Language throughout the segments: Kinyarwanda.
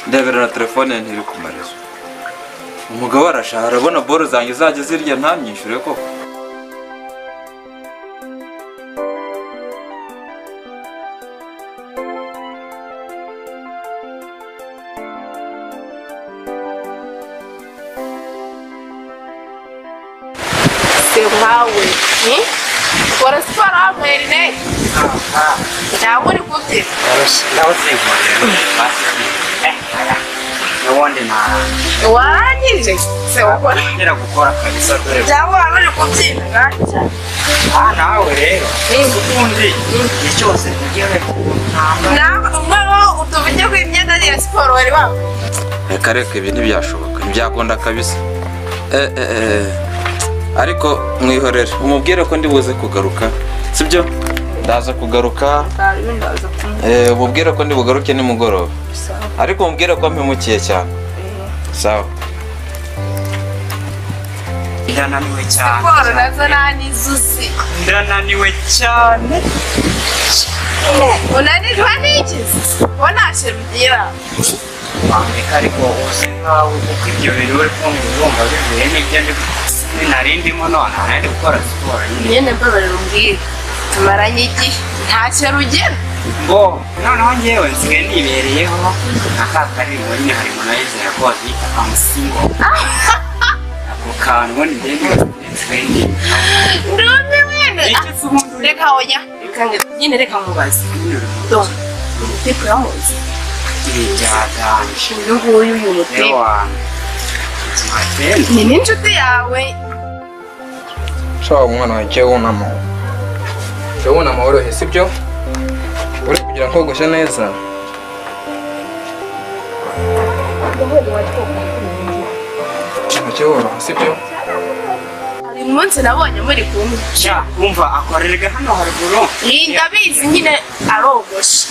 ndebera na telefone ntiri ku marezo umugabo arashaka arabona boro zanjye zajya zirya ntamyishyure koko se nkawe ni ukora siporo wa intege ntabwo uri kubyina ubundi nta warangije se ukora ngira gukora kabisa dore cyangwa waba uri kubyina gake aha nawe rero ubundi igihe cyose tugiye ntambara ntabwo ubwo utuvugye ku imyenda ya siporo wari wambaye reka reka ibi ntibyashoboka ntibyakunda kabisa Eh, eh, eh. ariko mwihorere umubwire ko ndibuze kugaruka sibyo ndaza kugaruka ntabwo ndaza kumwe Eh, umubwire ko ndibugaruke nimugoroba sawa ariko umubwire ko mpimukiye cyane sawa ndananiwe cyane siporo nazo nta n'izuzi ndananiwe cyane unanirwa n'iki bo ntacyo bigira wambika ariko uzi nkawe kuko ibyo bintu uri kumva ubumva bivuye n'ibyo ndi nari ndimo nonaha nari gukora siporo nyine nyine mbabarira umbwire tumaranye igihe ntacyo rugira ngo noneho ngewe nsigaye nibereyeho nka ka karirimbo nyine harimo na yizera ko bakita amusingo ako kantu ubundi ngende twendi ndumiwe wenda icyo se ubundi uri reka oya reka nge- nyine reka mubaze dore umuteko yamuzi ibi byaganje uyu nguyu ni rero umuteko wanjye ubuzima twembi ni n'inshuti yawe shaho umwana wagiye wunama jya wunama worohe sibyo uri kugira ngo wogoshe neza wagiye woroha sibyo hari umunsi nabonye muri kumwe sha wumva akorerwa hano haruguru Iyi ndabizi nyine arogoshe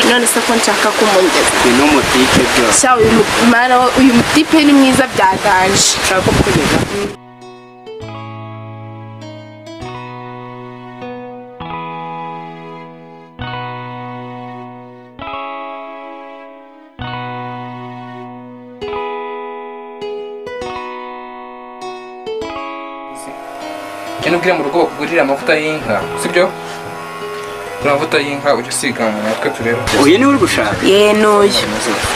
none se ko nshaka kumugeza ni n'umutike byose sha uyu mu- mwana wa- uyu mutipe ni mwiza byaganje nshaka kukugeza genda ubwire mu rugo bakugurire amavuta y'inka sibyo uriya mavuta y'inka ujya usiga mu mutwe turebe uyu niwe uri gushaka ye n'uyu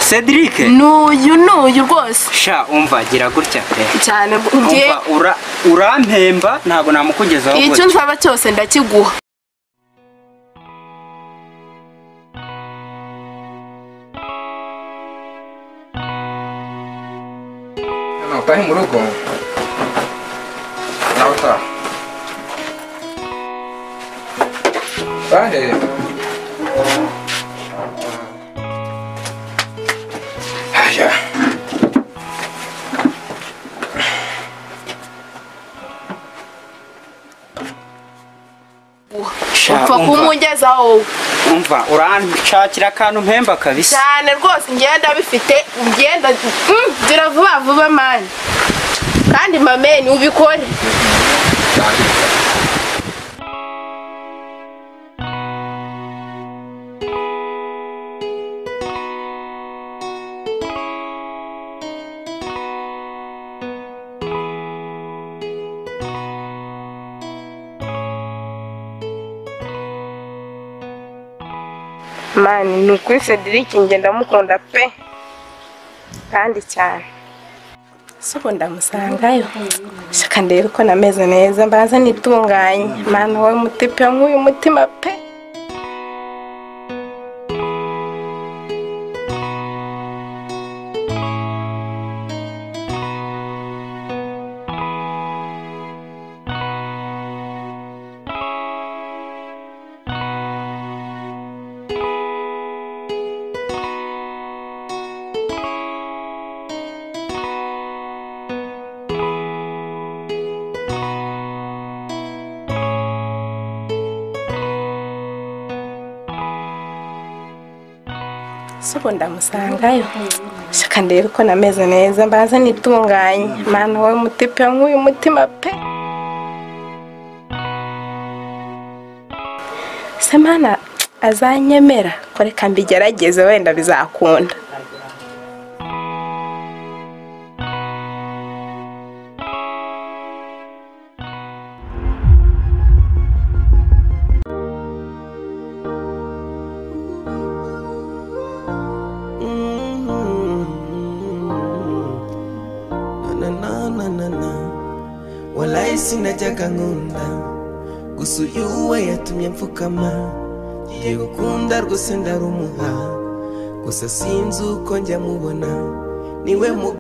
cedric n'uyu n'uyu rwose sha wumva gira gutya pe cyane ngiye wumva ura urampemba ntabwo namukugezaho icyo gutya nsaba cyose ndakiguha hano utahe mu rugo nawe utaha bahe haya Sha, upfa wumva- kumugezaho wowe wumva uranshakira akantu mpemba kabisa cyane rwose ngenda bifite ngenda Mm, gira vuba vuba mani kandi mameni ubikore mani ni ukuri cedric njye ndamukunda pe kandi cyane si ubu ndamusangayo shaka ndebe ko nameze neza mbanza nitunganye mani wowe mutipe nk'uyu mutima pe si ubu ndamusangayo shaka ndebe ko nameze neza mbanza nitunganye mani wowe mutipe nk'uyu mutima pe se mana azanyemera ko reka mbigerageze wenda bizakunda sinajyaga nkunda gusa uyu we yatumye mfukama ngiye gukunda rwose ndarumuha gusa sinzi uko njya mubona niwe mu